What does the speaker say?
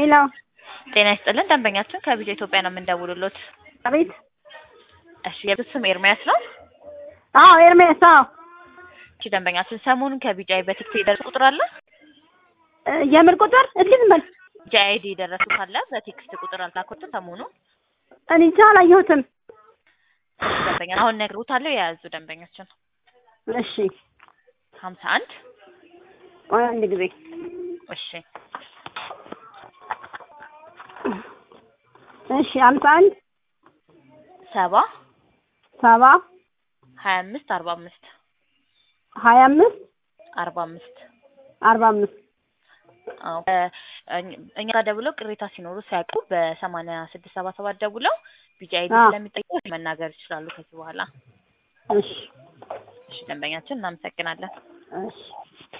ሄሎ ጤና ይስጥልን ደንበኛችን ከቢጃ ኢትዮጵያ ነው የምንደውልሎት። አቤት። እሺ የቤት ስም ኤርሚያስ ነው። አዎ ኤርሜስ። አዎ እሺ ደንበኛችን ሰሞኑን ከቢጃ በቲክቶክ የደረሱ ቁጥር አለ እ የምን ቁጥር? እስኪ ዝም በል። ቢጃ አይዲ የደረሱ ካለ በቴክስት ቁጥር አልታኮትም ሰሞኑን እኔ እንጃ አላየሁትም። ደንበኛ አሁን ነግሮታለሁ የያዙ ደንበኛችን እሺ ሀምሳ አንድ ቆይ አንድ ጊዜ እሺ እሺ አምሳ አንድ ሰባ ሰባ ሀያ አምስት አርባ አምስት ሀያ አምስት አርባ አምስት አርባ አምስት አዎ በ- እኝ- እኛ ጋር ደውለው ቅሬታ ሲኖሩ ሲያውቁ በሰማንያ ስድስት ሰባ ሰባት ደውለው ቢጃ አይዲ አዎ። ስለሚጠይቁ መናገር ይችላሉ ከዚህ በኋላ እሺ እሺ ደንበኛችን እናመሰግናለን እሺ